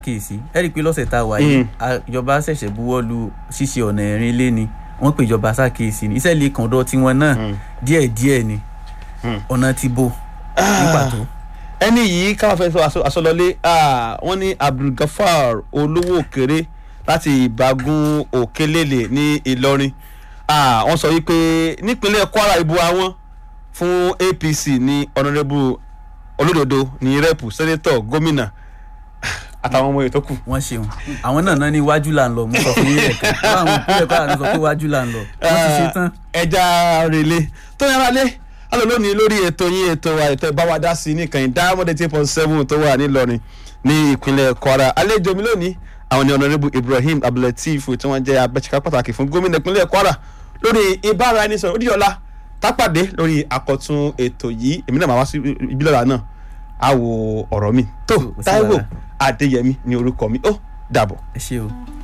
kíyèsí ẹ rí i pé lọ́sẹ̀ tá a wà yìí ìjọba ṣẹ̀ṣẹ̀ buwọ́ lu ṣíṣe ọ̀nà ẹ̀rin lé ni wọ́n pè ìjọba ṣàkíyèsí ni iṣẹ́ lè kàn dọ́ tiwọn náà díẹ̀ díẹ̀ ni ọ̀nà ti bo ní pàtó. ẹni yìí káwọn fẹ́ sọ àsọlọlé wọ́n ní abdulgafar olówó òkèrè láti ìbágun òkèlélè ní ìlọrin wọ́n sọ wípé nípínlẹ̀ kwara ìbò àwọn fún apc ní ọ̀nàdẹ́bù olódodo ní rẹ́pù sẹ́nẹ́tọ̀ gómìnà àtàwọn ọmọ ètò kù. wọ́n ṣeun àwọn náà náà ní iwájú là ń lọ mo sọ fún yín lẹ́ẹ̀kan àwọn ìpínlẹ̀ kwara náà sọ pé iwájú là ń lọ wọ́n ti ṣe tán. ẹja rèlé tó yára lé alò lónìí lórí ètò yín ètò ètò ìbáwádá sí ní kàn diamond eighteen point seven tó wà nílọrin ní ìpínlẹ̀ kwara àlejò mi lónìí àwọn ní ọ̀nàrẹ́bù ibrahim abdulateef tí wọ́n jẹ́ abẹ́sẹ̀ká pàtàkì fún gómìnà ìpínlẹ̀ kwara lórí ìbára ẹni sọ̀rọ̀ òdìyọ̀lá tápàdé lórí àkọ́tún ètò yìí èmi náà máa wá sí ìbílẹ̀ náà á wo ọ̀rọ̀ mi tó táíwò adéyẹmí ní orúkọ mi ó dàbọ̀. ẹ ṣé o.